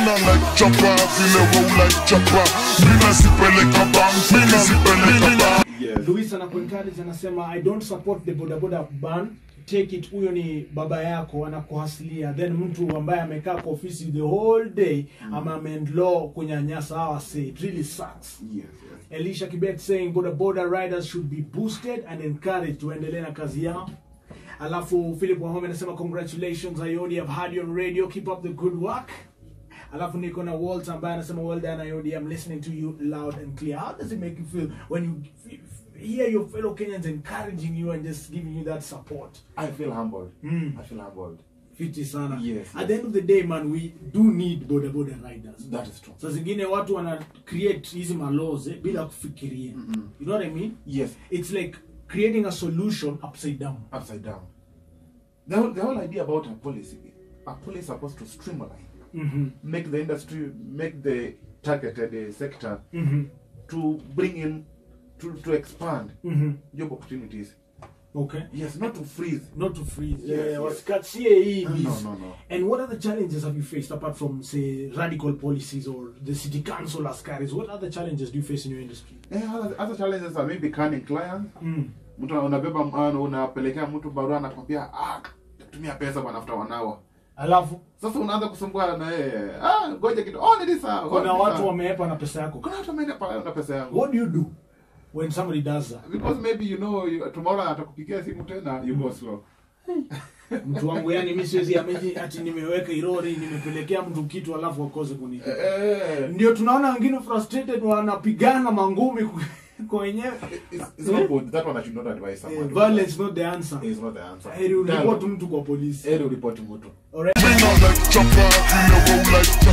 Mina like chopper, vile roll like chopper. Mina sipeleka bank, mina sipeleka bank. Yes. Luis anakuencourage anasema I don't support the bodaboda ban take it huyo ni baba yako anakuhasilia then mtu ambaye amekaa kwa ofisi the whole day ama ameendlaw kunyanyasa hawa say it really sucks Yes, yes. Elisha Kibet saying boda boda riders should be boosted and encouraged tuendelee na kazi yao alafu Philip Wahome anasema congratulations Ayodi I've had you on radio keep up the good work alafu niko na Walt ambaye anasema well done Ayodi I'm listening to you loud and clear how does it make you feel when you f- f- hear your fellow Kenyans encouraging you and just giving you that support I feel humbled. Mm. I feel humbled. fiti sana Yes, at yes. the end of the day man we do need boda boda riders That is true. saa zingine watu wana create hizi malaws eh, bila kufikiria you know what I mean Yes. it's like creating a solution upside down Upside down. The whole, the whole idea about a policy, a policy is supposed to streamline, mm-hmm. make the industry, make the targeted uh, sector Mm-hmm. to bring in, to, to expand Mm-hmm. job opportunities. okay Yes, not to freeze. not to freeze Yes, yeah, yes. wasikatie hii No, biz. no, no. and what other challenges have you faced apart from say radical policies or the city council askaris what other challenges do you face in your industry Eh, other, other challenges are maybe canning clients. mm. Mtu unabeba uh, unapelekea mtu barua anakwambia ah, tumia pesa bwana after one hour. alafu Sasa unaanza kusumbua na yeye. Ah, ngoja kidogo. Oh, ni sawa. kuna oh, ni watu sawa. wameepa na pesa yako Kuna watu wameenda pale na pesa yangu. what do you do when somebody does that Because maybe you know you, tomorrow atakupigia simu tena you go slow. mtu wangu yani mi siwezi ameji ati nimeweka irori nimepelekea mtu kitu alafu akose kuni Eh, ndio tunaona wengine frustrated wanapigana mangumi ku- kwa wenyewe it's, it's not good. That one I should not advise Eh, someone. violence not the answer is not the answer. heri uripoti mtu kwa polisi Heri uripoti mtu. Alright. Mina like chopper, vile roll like